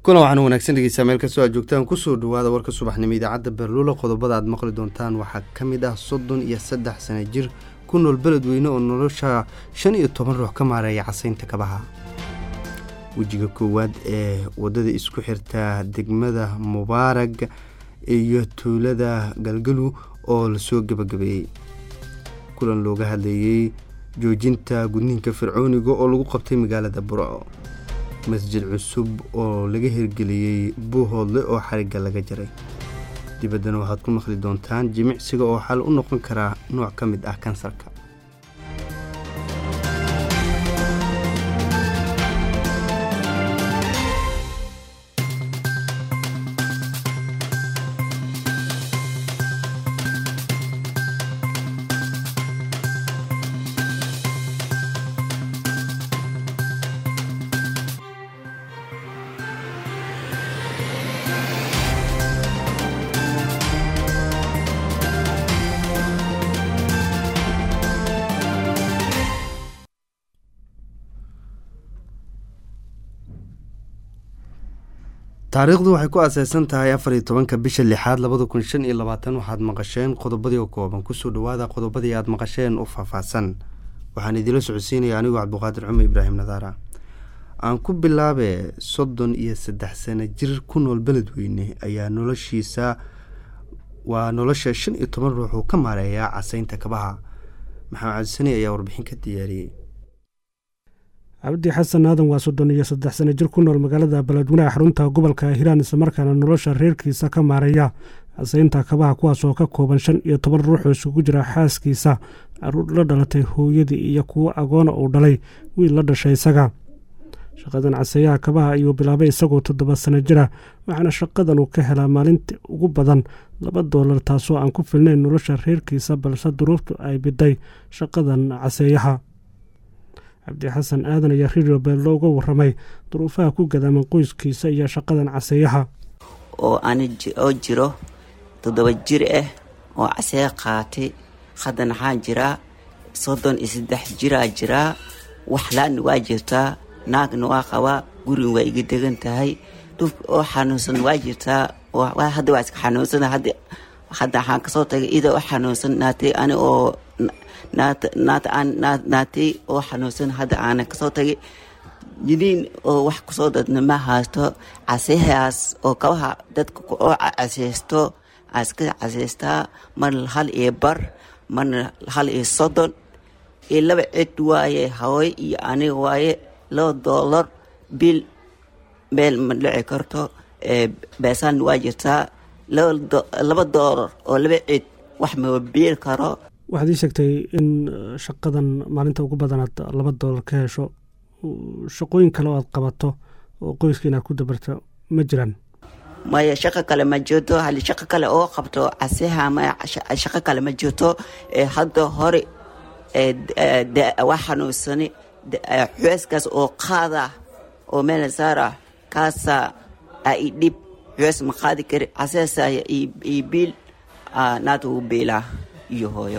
kulan waxaan wanaagsan dhegeysaa meel kastoo aad joogtaan kusoo dhawaada warka subaxnimo idaacadda berluula qodobada aad maqli doontaan waxaa ka mid ah soddon iyo saddex sana jir ku nool beledweyne oo nolosha shan iyo toban ruux ka maareeya casaynta kabaha wejiga koowaad ee wadada isku xirta degmada mubaarag iyo tuulada galgalu oo lasoo gabagabeeyey kulan looga hadleeyey joojinta gudniinka fircooniga oo lagu qabtay magaalada burco masjid cusub oo laga hirgeliyey buuhoodle oo xarigga laga jaray dibaddana waxaad ku maqli doontaan jimicsiga oo xal u noqon karaa nooc ka mid ah kansarka taariikhdu waxay ku aaseysan tahay afar iyo tobanka bisha lixaad labada kun shan iyo labaatan waxaad maqasheen qodobadii oo kooban kusoo dhawaada qodobadii aad maqasheen u faahfaahsan waxaan idiinla socodsiinaya anigoo cabduqaadir cumar ibraahim nadaara aan ku bilaabe soddon iyo saddex sano jir ku nool beledweyne ayaa noloshiisa waa nolosha shan iyo toban ruux uu ka maareeyaa casaynta kabaha maxamed cabdisani ayaa warbixin ka diyaariyey cabdi xasan aadan waa soddon iyo saddex sano jir ku nool magaalada beledweynaha xarunta gobolka hiiraan islamarkaana nolosha reerkiisa ka maareeya casaynta kabaha kuwaas oo ka kooban shan iyo toban ruux oo isugu jira xaaskiisa caruur la dhalatay hooyadii iyo kuwo agoona uu dhalay wiil la dhashay isaga shaqadan caseeyaha kabaha ayuu bilaabay isagoo toddoba sano jira waxaana shaqadan uu ka helaa maalintii ugu badan laba doolar taasoo aan ku filnayn nolosha reerkiisa balse duruuftu ay biday shaqadan caseeyaha cabdi xasan aadan ayaa radio beel looga waramay duruufaha ku gadaaman qoyskiisa iyo shaqadan caseeyaha oo oo jiro toddoba jir ah oo caseeya qaatay haddana waxaan jiraa soddon iyo saddex jiraa jiraa waxlaana waa jirtaa naagna waa qabaa gurin waa iga degan tahay dhuf oo xanuunsan waa jirtaa hadda waa iska xanuunsan hadda waxaan kasoo tagay ida u xanuunsan naatay ani oo naatay oo xanuunsan hadda aana kasoo tagay jiniin oo wax kusoo dadna ma haysto caseehaas oo kabaha dadka oo caseysto iska caseystaa marna hal iyo bar marna hal iyo soddon iyo laba cid waaye hawey iyo aniga waaye laba doolar bil meel ma dhici karto beesaan waa jirtaa laba doolar oo laba cid wax ma biil karo waxaad ii sheegtay in shaqadan maalinta ugu badanaad laba doolar ka hesho shaqooyin kale oo aad qabato oo qoyska inaad ku dabarto ma jiraan maya shaqo kale ma jirto hali shaqo kale oo qabto caseha maya shaqo kale ma jirto hadda hore waa xanuunsani xueeskaas oo qaada oo meel saara kaasa i dhib xuees ma qaadi kari caseesa iyo biil naata u biilaa iyo hooyo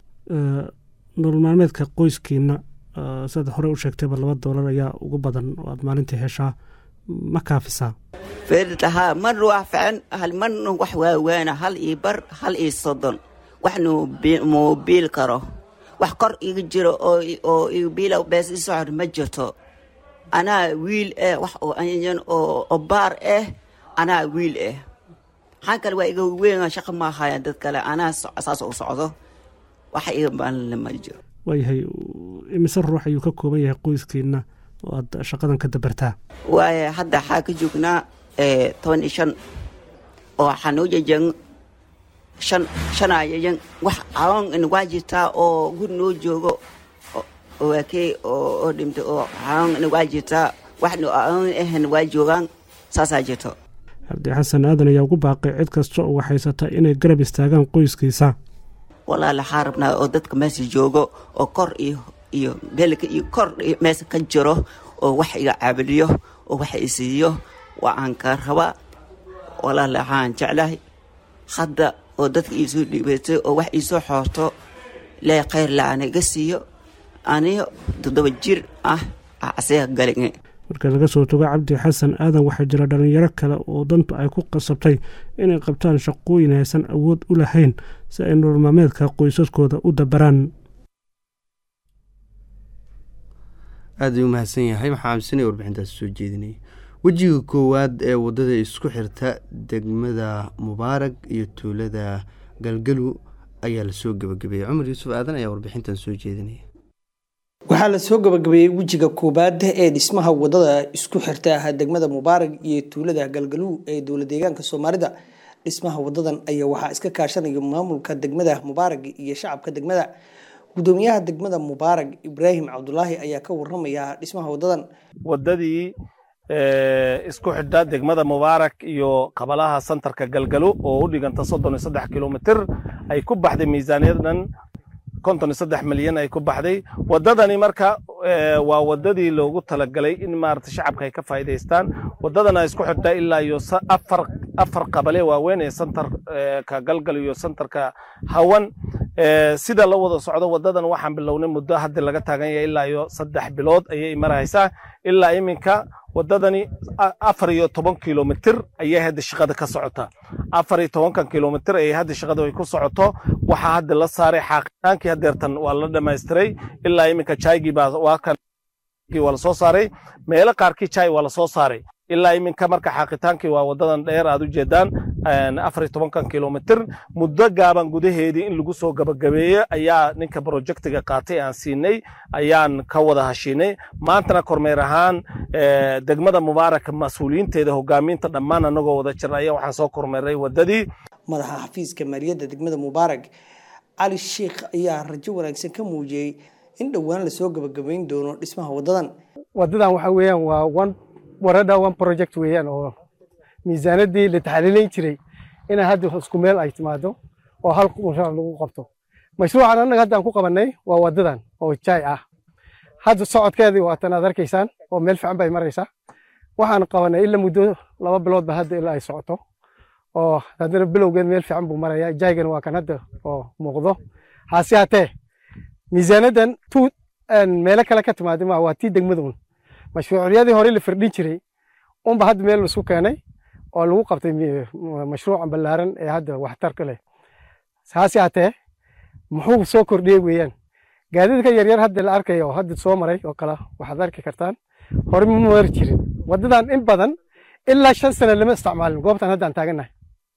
nolol maalmeedka qoyskiina sidaad hore u sheegtayba laba doolar ayaa ugu badan oo aad maalintii heshaa ma kaafisaa fertahaa marna waa fican hal marna wax waawaana hal iyo bar hal iyo soddon waxna muu biil karo wax kor iga jiro oo iga biila bees i socor ma jirto anaa wiil ah wax oo anyan oo baar ah anaa wiil ah maxaan kale waa iga weyn shaqa ma ahaayan dad kale anaa saas u socdo waxa iga baalinle ma jiro waayahay imise ruux ayuu ka kooban yahay qoyskiina oo aad shaqadan ka dabartaa waaye hadda waxaa ka joognaa toban iyo shan oo waxaa noo jejen shan shanayayan wax cawan in waa jirtaa oo guri noo joogo waakey oo dhimtay oo cawan in waa jirtaa waxna cawan ahan waa joogaan saasaa jirto cabdi xasan aadan ayaa ugu baaqay cid kasta oo waxhaysata inay garab istaagaan qoyskiisa walaal waxaa rabnaa oo dadka meesha joogo oo kor iyo iyo beelka iyo kor meesha ka jiro oo wax iga caabaliyo oo wax isiiyo waa aan ka rabaa walaal waxaan jeclahay hadda oo dadka iisoo dhiibatay oo wax iisoo xoorto lee khayr la-aan iga siiyo aniyo toddoba jir ah aseega galinge marka laga soo togo cabdi xasan aadan waxaa jira dhallinyaro kale oo dantu ay ku qasabtay inay qabtaan shaqooyin aysan awood u lahayn si ay nolol maalmeedka qoysaskooda u dabaraan aad ayuu umahadsan yahay maxaa aaminsanaya warbixintaasi soo jeedinaya wejiga koowaad ee waddada isku xirta degmada mubaarag iyo tuulada galgalu ayaa lasoo gebagabeeyey cumar yuusuf aadan ayaa warbixintan soo jeedinaya waxaa lasoo gabagabeeyey wejiga koobaad ee dhismaha wadada isku xirta degmada mubaarag iyo tuulada galgaluw ee dowla deegaanka soomaalida dhismaha wadadan ayaa waxaa iska kaashanaya maamulka degmada mubaarag iyo shacabka degmada gudoomiyaha degmada mubaarag ibraahim cabdulaahi ayaa ka waramaya dhismaha wadadan wadadii isku xidha degmada mubaarak iyo qabalaha santarka galgalo oo u dhiganta soddon iyo saddex kilomitir ay ku baxday miisaaniyadan konton iyo saddex milyan ay ku baxday wadadani marka waa wadadii loogu talagalay in maarata shacabka ay ka faa'iidaystaan wadadana isku xidha ilaa iyo afar afar qabale waaweyn ee santarka galgal iyo santarka hawan sida la wada socdo wadadan waxaan bilownay muddo hadda laga taagan yahay ilaa iyo saddex bilood ayay maraysaa ilaa iminka wadadani afar iyo toban kilomitir ayay hadda shaqada ka socota afar iyo tobankan kilomitir ayay hadda shaqada ay ku socoto waxaa hadda la saaray xaaqitaankii hadeertan waa la dhamaystiray ilaa iminka jaygii baa waa kan waa lasoo saaray meelo qaarkii jay waa lasoo saaray ilaa iminka marka xaaqitaankii waa wadadan dheer aad u jeedaan afar iyo tobankan kilomitir muddo gaaban gudaheedii in lagu soo gabagabeeyo ayaa ninka projectiga qaatay aan siinay ayaan ka wada hashiinay maantana kormeer ahaan degmada mubaarak mas-uuliyiinteeda hogaaminta dhammaan anagoo wada jir ayaa waxaan soo kormeeray wadadii madaxa xafiiska maaliyadda degmada mubaarag cali sheikh ayaa rajo wanaagsan ka muujiyey in dhowaan lasoo gabagabayn doono dhismaha wadadan wadadan waxa weeyaan waa one warada one project weeyaan oo miisaanadii la taxliilayn jiray inay hadda isku meel ay timaado oo hal mashruuc lagu qabto mashruucan annaga hadda aan ku qabanay waa wadadan oo jaay ah hadda socodkeedii waatan aad arkaysaan oo meel fiican bay maraysaa waxaan qabanay ilaa muddo laba biloodba hadda ilaa ay socoto oo haddana bilowgeed meel fiican buu marayaa jaygana waa kan hadda oo muuqdo hase haatee miisaanadan tu meelo kale ka timaada ma waa tii degmaduun mashruucyadii hore la firdhin jiray unba hadda meel laisku keenay oo lagu qabtay mashruucan ballaaran ee hadda waxtarka leh hase haatee muxuu soo kordhiyey weeyaan gaadiidka yaryar hadda la arkaya oo hadda soo maray oo kale waxaad arki kartaan hore ma mari jirin wadadan in badan ilaa shan sano lama isticmaalin goobtan hadda aan taagannahay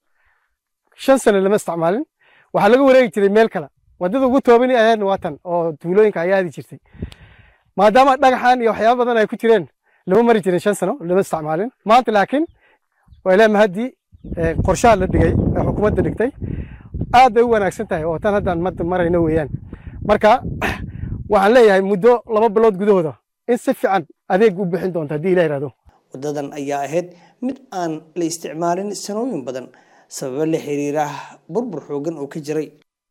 shan sano lama isticmaalin waxaa laga wareegi jiray meel kale wadada ugu toobani ahaydna waa tan oo tuulooyinka ayaa aadi jirtay maadaama dhagaxan iyo waxyaaba badan ay ku jireen lama mari jirin shan sano lama isticmaalin maanta laakiin waa ilaa mahaddii qorshaha la dhigay ee xukuumadda dhigtay aad bay u wanaagsan tahay oo tan haddaan madda marayno weeyaan marka waxaan leeyahay muddo laba bilood gudahooda in si fiican adeeg u bixin doonta haddii ilah yihahdo wadadan ayaa ahayd mid aan la isticmaalin sanooyin badan sababo la xiriira burbur xoogan oo ka jiray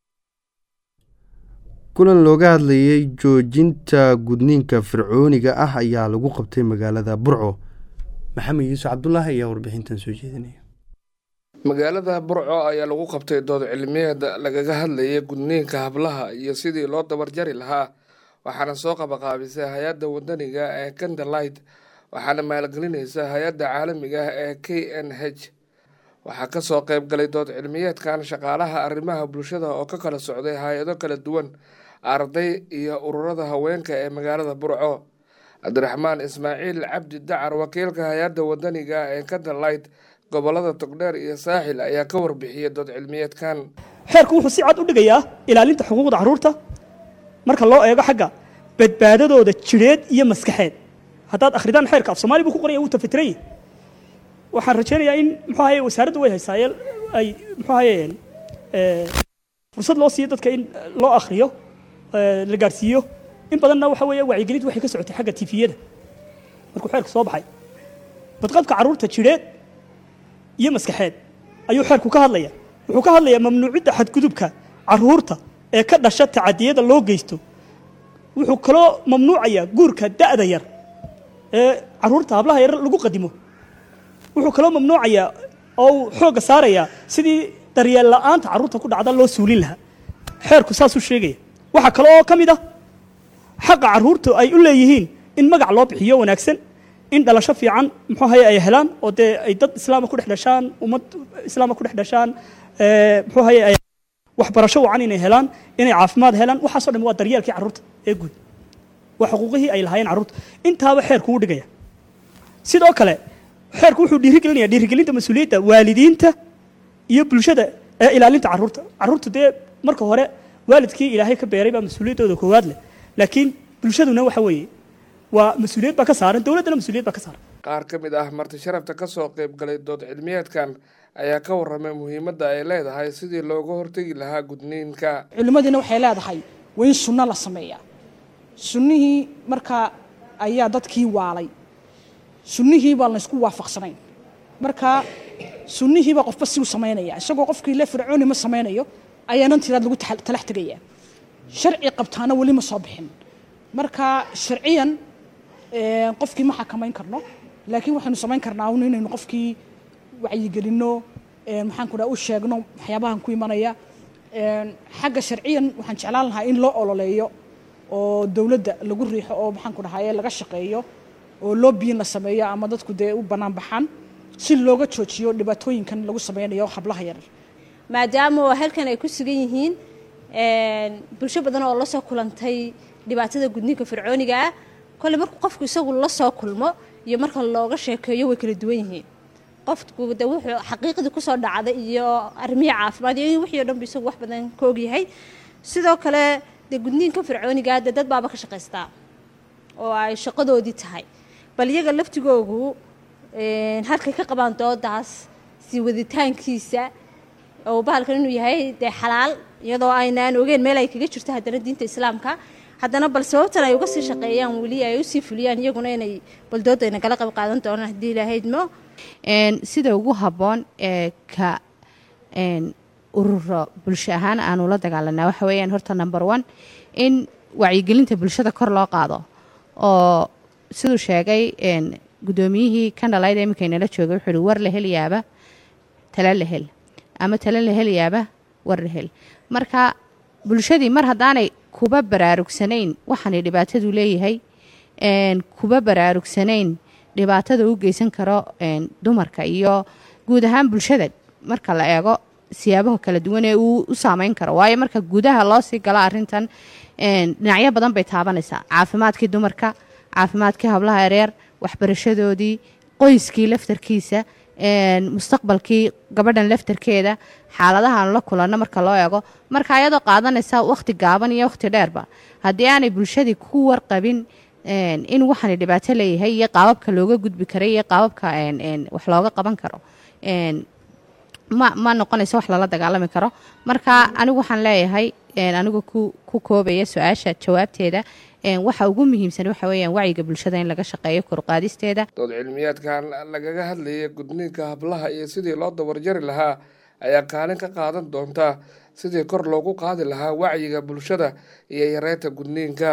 kulan looga hadlayay joojinta gudniinka fircooniga ah ayaa lagu qabtay magaalada burco maxamed yuusuf cabdulaahi ayaa warbixintan soo jeedinaya magaalada burco ayaa lagu qabtay dood cilmiyeed lagaga hadlayay gudniinka hablaha iyo sidii loo dabarjari lahaa waxaana soo qabaqaabisay hay-adda wadaniga ee kandalight waxaana maalgelinaysa hay-adda caalamiga ah ee k n h waxaa kasoo qayb galay dood cilmiyeedkan shaqaalaha arrimaha bulshada oo ka kala socday hay-ado kala duwan arday iyo ururada haweenka ee magaalada burco cabdiraxmaan ismaaciil cabdi dacar wakiilka hay-adda wadaniga ee kandalight gobolada togdheer iyo saaxil ayaa ka warbixiyay dood cilmiyeedkan xeerku wuxuu si cad u dhigayaa ilaalinta xuquuqda carruurta marka loo eego xagga badbaadadooda jidheed iyo maskaxeed haddaad akhridaan xeerka af soomaali buu ku qoraya wuu tafitiranya waxaan rajaynayaa in muxuu ahaye wasaaraddu way haysaaye ay muxuu ahaye fursad loo siiyo dadka in loo akhriyo la gaadhsiiyo in badanna waxa weeye wacyigelintu waxay ka socotay xagga tifiyada markuu xeerku soo baxay badqabka carruurta jidheed iyo maskaxeed ayuu xeerku ka hadlaya wuxuu ka hadlayaa mamnuucidda xadgudubka carruurta ee ka dhasha tacadiyada loo geysto wuxuu kaloo mamnuucayaa guurka da'da yar ee carruurta hablaha yar lagu qadimo wuxuu kaloo mamnuucayaa oo uu xoogga saarayaa sidii daryeel la'aanta carruurta ku dhacda loo suulin lahaa xeerku saasuu sheegaya waxaa kale oo ka mid ah xaqa carruurtu ay u leeyihiin in magac loo bixiyo wanaagsan in dhalasho fiican muxuu haye ay helaan oo dee ay dad islaama ku dhex dhashaan ummad islaama ku dhex dhashaan muxuu haye ay waxbarasho wacan inay helaan inay caafimaad helaan waxaasoo dhan waa daryeelkii carruurta ee guud waa xuquuqihii ay lahaayeen carruurta intaaba xeerku u dhigaya sidoo kale xeerku wuxuu dhiirigelinaya dhiirigelinta mas-uuliyadda waalidiinta iyo bulshada ee ilaalinta carruurta carruurtu dee marka hore waalidkii ilaahay ka beeray baa mas-uuliyaddooda koowaad leh laakiin bulshaduna waxa weeye waa mas-uuliyad baa ka saaran dowladdana mas-uuliyad baa ka saaran qaar ka mid ah marti sharafta ka soo qayb galay dood cilmiyeedkan ayaa ka warramay muhiimadda ay leedahay sidii looga hortegi lahaa gudniinka culimmadiina waxay leedahay waa in sunno la sameeyaa sunnihii markaa ayaa dadkii waalay sunnihii baan laysku waafaqsanayn marka sunnihiibaa qofba si u samaynaya isagoo qofkii le fircooni ma samaynayo ayaanan tiraad lagu talax tegayaa sharci qabtaana weli ma soo bixin marka sharciyan qofkii ma xakamayn karno laakiin waxaynu samayn karnaa un inaynu qofkii wacyigelinno maxaan ku dhaha u sheegno waxyaabahan ku imanaya xagga sharciyan waxaan jeclaan lahaa in loo ololeeyo oo dowladda lagu riixo oo maxaan ku dhahaye laga shaqeeyo oo loobiyin la sameeyo ama dadku dee u bannaan baxaan si looga joojiyo dhibaatooyinkan lagu sameynayo hablaha yaryar maadaama oo halkan ay ku sugan yihiin bulsho badan oo la soo kulantay dhibaatada gudniinka fircooniga ah kolle markuu qofku isagu la soo kulmo iyo marka looga sheekeeyo way kala duwan yihiin qofku de wuxuu xaqiiqdii kusoo dhacday iyo arrimihi caafimaad iyo wixii o dhan bu isagu wax badan ka ogyahay sidoo kale dee gudniinka fircooniga dee dad baaba ka shaqaystaa oo ay shaqadoodii tahay bal iyaga laftigoogu halkay ka qabaan doodaas sii waditaankiisa oo bahalkan inuu yahay dee xalaal iyadoo aynaan ogeyn meel ay kaga jirto haddana diinta islaamka haddana bal sababtan ay uga sii shaqeeyaan weli ay usii fuliyaan iyaguna inay baldooda ayna kala qayb qaadan doonaan haddii ilaahaydmo sida ugu habboon ee ka ururo bulsho ahaan aanu la dagaalanaa waxa weeyaan horta number one in wacyigelinta bulshada kor loo qaado oo siduu sheegay guddoomiyihii kandhalayda iminka inala joogay wuxuu uhi war la helayaaba tala la hel ama tala la helayaaba war la hel marka bulshadii mar haddaanay kuba baraarugsanayn waxaanay dhibaatadu leeyahay kuba baraarugsanayn dhibaatada u geysan karo dumarka iyo guud ahaan bulshada marka la eego siyaabaha kala duwan ee uu u saameyn karo waayo marka gudaha loo sii galo arintan dhinacyo badan bay taabanaysaa caafimaadkii dumarka caafimaadkii hablaha yareer waxbarashadoodii qoyskii laftarkiisa mustaqbalkii gabadhan laftarkeeda xaaladahaan la kulanno marka loo eego marka ayadoo qaadanaysa wakhti gaaban iyo wakhti dheerba haddii aanay bulshadii ku warqabin in waxaana dhibaato leeyahay iyo qaababka looga gudbi karay iyo qaababka wax looga qaban karo ma ma noqonayso wax lala dagaalami karo marka anigu waxaan leeyahay anigu ku koobaya su-aasha jawaabteeda waxa ugu muhiimsan waxa weeyaan wacyiga bulshada in laga shaqeeyo koruqaadisteeda dood cilmiyaadkan lagaga hadlayay gudniinka hablaha iyo sidii loo dabarjari lahaa ayaa kaalin ka qaadan doonta sidii kor loogu qaadi lahaa wacyiga bulshada iyo yareynta gudniinka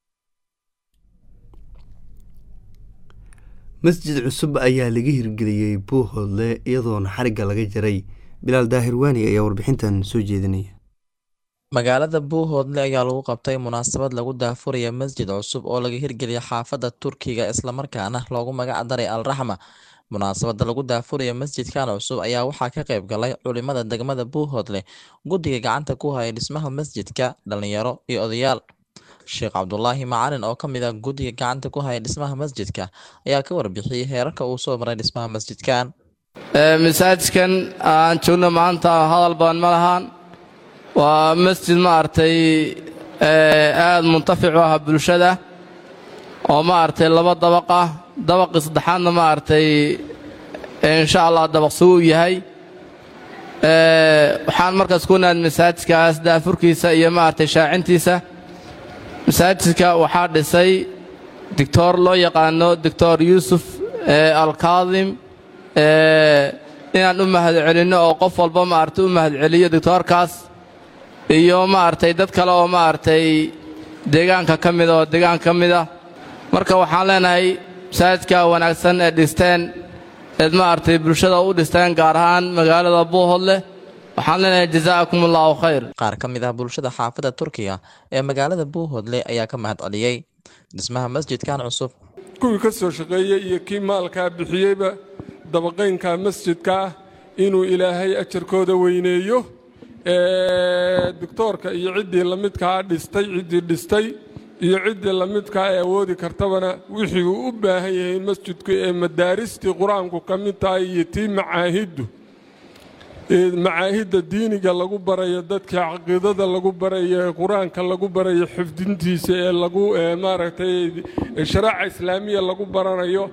masjid cusub ayaa laga hirgeliyey buuhoodle iyadoona xarigga laga jaray bilaal daahir waani ayaa warbixintan soo jeedinaya magaalada buuhoodle ayaa lagu qabtay munaasabad lagu daafuraya masjid cusub oo laga hirgeliyay xaafadda turkiga islamarkaana loogu magac daray al raxma munaasabadda lagu daafuraya masjidkan cusub ayaa waxaa ka qayb galay culimada degmada buuhoodle guddiga gacanta ku haya dhismaha masjidka dhalinyaro iyo odayaal sheekh cabdulaahi macalin oo ka mid ah guddiga gacanta ku haya dhismaha masjidka ayaa ka warbixiyey heerarka uu soo maray dhismaha masjidkan masaajidkan aan joogno maanta hadal badan ma lahaan waa masjid maaragtay aada muntafic u ah bulshada oo maaragtay laba dabaq ah dabaqii saddexaadna maaragtay insha allah dabaq suu u yahay waxaan markaas ku naad masaajidkaas daafurkiisa iyo maaragtay shaacintiisa masaajidka waxaa dhisay doctor loo yaqaano doctor yuusuf alkaadim inaan u mahadcelinno oo qof walba maaragtay u mahadceliyo doctoorkaas iyo maaragtay dad kale oo maaragtay deegaanka ka mida oo deegaanka ka mid ah marka waxaan leenahay masaajidka wanaagsan ee dhisteen eed maaragtay bulshada u dhisteen gaar ahaan magaalada buuhodleh waxaan leenahay jazaakum allahu khayr qaar ka mid ah bulshada xaafadda turkiga ee magaalada buuhoodle ayaa ka mahad celiyey dhismaha masjidkan cusub kuwii ka soo shaqeeyey iyo kii maalkaa bixiyeyba dabaqaynka masjidka ah inuu ilaahay ajarkooda weyneeyo doctoorka iyo ciddii lamidkaa dhistay ciddii dhistay iyo ciddii lamidkaa ee awoodi kartabana wixii uu u baahan yahay masjidku ee madaaristii qur-aanku ka mid tahay iyo tii macaahiddu macaahidda diiniga lagu barayo dadka caqiidada lagu barayo ee qur-aanka lagu barayo xifdintiisa ee lagu maaragtay sharaaca islaamiya lagu baranayo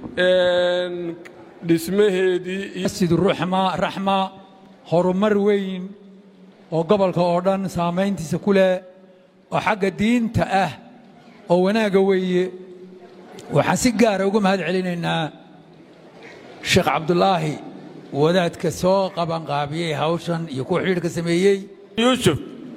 dhismaheedii masjid ruxma raxma horumar weyn oo gobolka oo dhan saamayntiisa ku leh oo xagga diinta ah oo wanaagga weeye waxaan si gaara uga mahad celinaynaa sheekh cabdulaahi wadaadka soo qabanqaabiyey hawshan iyo kuwa xidhiidhka sameeyey yuusuf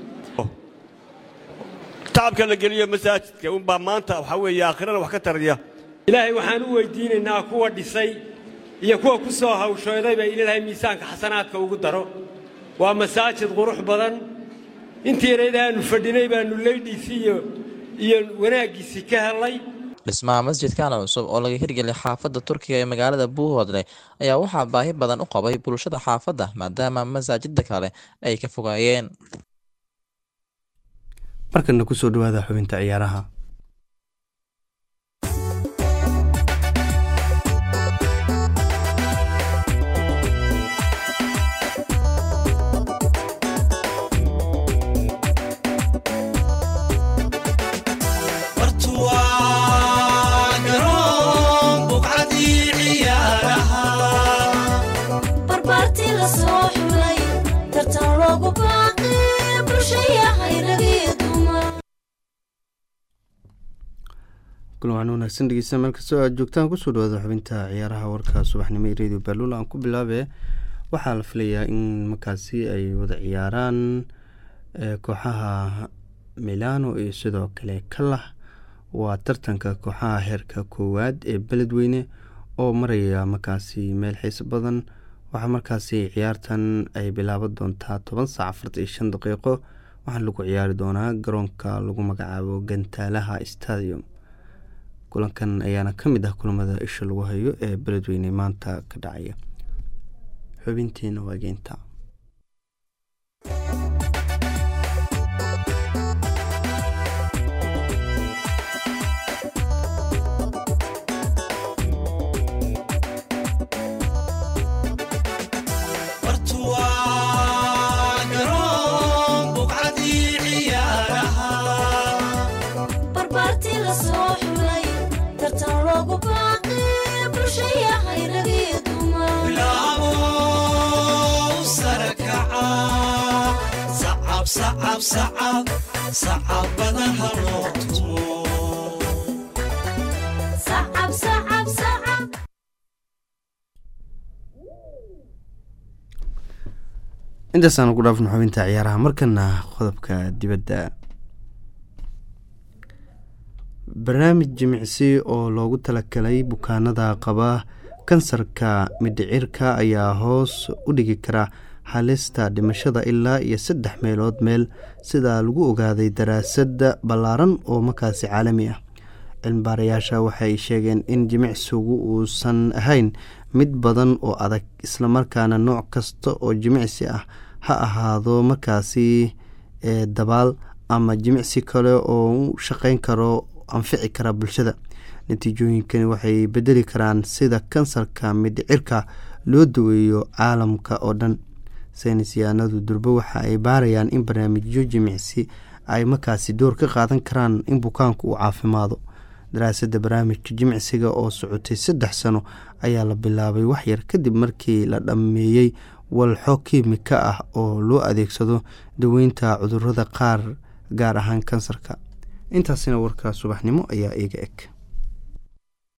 tacabka la geliyo masaajidka unbaa maanta waxaa weeye aakhirana wax ka taraya ilaahay waxaan u weydiinaynaa kuwa dhisay iyo kuwa ku soo hawshoodayba in ilaahay miisaanka xasanaadka ugu daro waa masaajid qurux badan intii yareed aanu fadhinay baannu leydhiisii iyo wanaaggiisii ka helay dhismaha masjidkan cusub oo laga hirgeliyay xaafadda turkiga ee magaalada buuhoodle ayaa waxaa baahi badan u qabay bulshada xaafadda maadaama masaajida kale ay ka fogaayeen markana kusoo dhawaada xubinta ciyaaraha kulan wanaagsan dhegeysta meel kastoo aad joogtaan kusoo dhawaada xubinta ciyaaraha warka subaxnimo ee radio baalula aan ku bilaabe waxaa la filayaa in markaasi ay wada ciyaaraan kooxaha milano iyo sidoo kale kalah waa tartanka kooxaha heerka koowaad ee beledweyne oo maraya markaasi meel xiiso badan waxaa markaasi ciyaartan ay bilaaban doontaa toban saac afartan iyo shan daqiiqo waxaana lagu ciyaari doonaa garoonka lagu magacaabo gantaalaha stadium kulankan ayaana ka mid ah kulamada isha lagu hayo ee beledweyne maanta ka dhacaya xubintiina waa geynta intaasaan ugu dhaafno xubinta ciyaaraha markana qodobka dibadda barnaamij jimicsi oo loogu talagalay bukaanada qaba kansarka midhicirka ayaa hoos u dhigi kara halista dhimashada ilaa iyo saddex meelood meel sida lagu ogaaday daraasad ballaaran oo markaasi caalami ah cilmibaarayaasha waxay sheegeen in jimicsigu uusan ahayn mid badan oo adag islamarkaana nooc kasta oo jimicsi ah ha ahaado markaasi dabaal ama jimicsi kale oo u shaqeyn karo anfici kara bulshada natiijooyinkani waxay bedeli karaan sida kansarka midhicirka loo daweeyo caalamka oo dhan saynis yahanadu durbo waxa ay baarayaan in barnaamijyo jimicsi ay markaasi door ka qaadan karaan in bukaanku uu caafimaado daraasadda barnaamijka jimicsiga oo socotay saddex sano ayaa la bilaabay waxyar kadib markii la dhammeeyey walxo kiimika ah oo loo adeegsado daweynta cudurada qaar gaar ahaan kansarka intaasina warka subaxnimo ayaa iiga eg